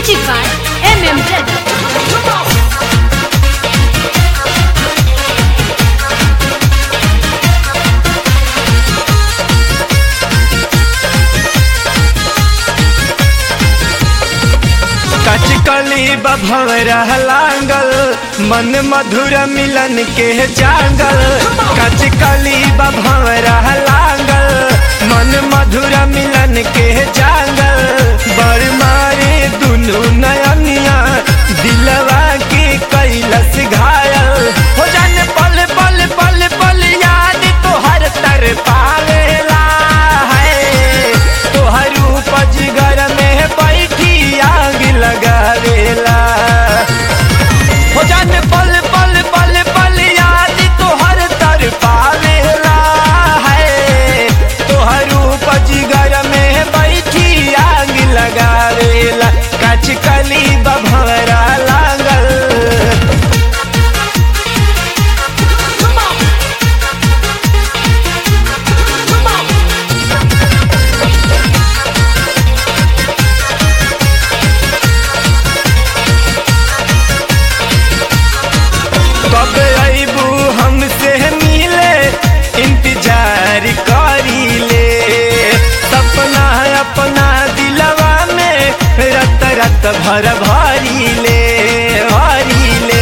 Music by MM Brother. कचकली बभवरा लांगल मन मधुर मिलन के जागल कचकली बभवरा लांगल मन मधुर मिलन के जागल बर मारे दुनु नयनिया दिलवा के कैलस घायल हो जाने पल पल पल पल याद तोहर तर पावेला है तोहर उपज घर में बैठी आग लगावेला हो जाने पल पल पल पल याद तोहर तर पावेला है तोहर उपज घर में बैठी आग लगावेला कचकली बभरा लागल कब अबू हमसे मिले इंतजार करी ले सपना अपना दिलवा में रत रत भर भरी ले भरी ले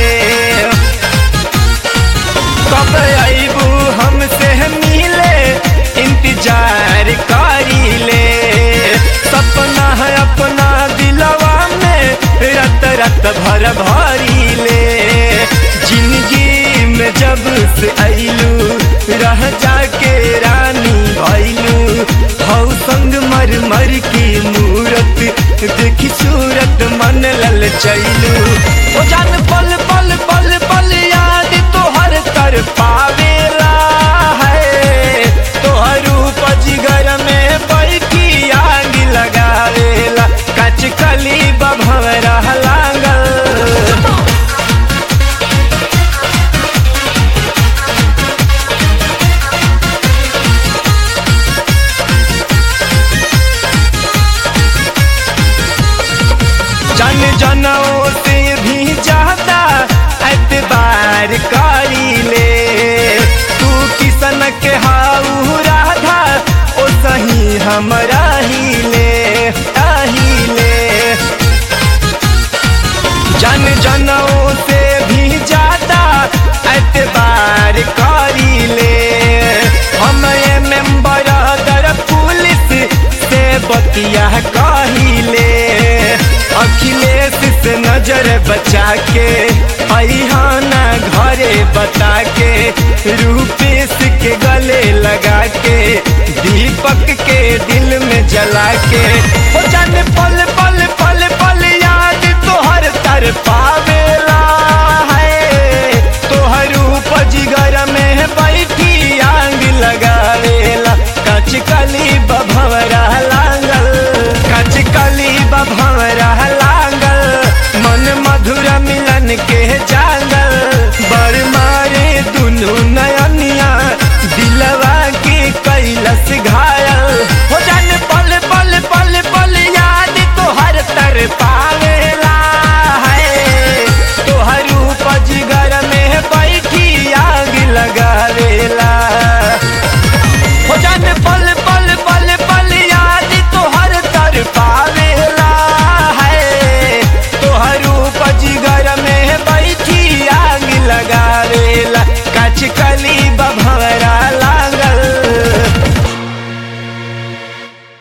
कब अबू हमसे मिले इंतजार करी ले सपना अपना दिलवा में रत रत भर भरी ले जिंदगी में जब से अइलू रह जाके रानी भइलू हौ संग मर मर की मूरत देखी सूरत मन लल चैलू ओ जान पल पल पल पल याद तोहर तर पावेला है तोहर उपज घर में बैठी आग लगावेला कचकली बभवरा लागल जन जनों से भी ज्यादा एतबार करी ले तू किसन के हाउ राधा ओ सही हमरा ही ले आही ले जन जनों से भी ज्यादा एतबार करी ले हम ये मेंबर दर पुलिस से बतिया कहिले अखिलेश से नजर बचा के अहाना घरे बता के रूपेश के गले लगा के दीपक के दिल में जला के हो जाने पल पल पल पल याद तोहर तर पाव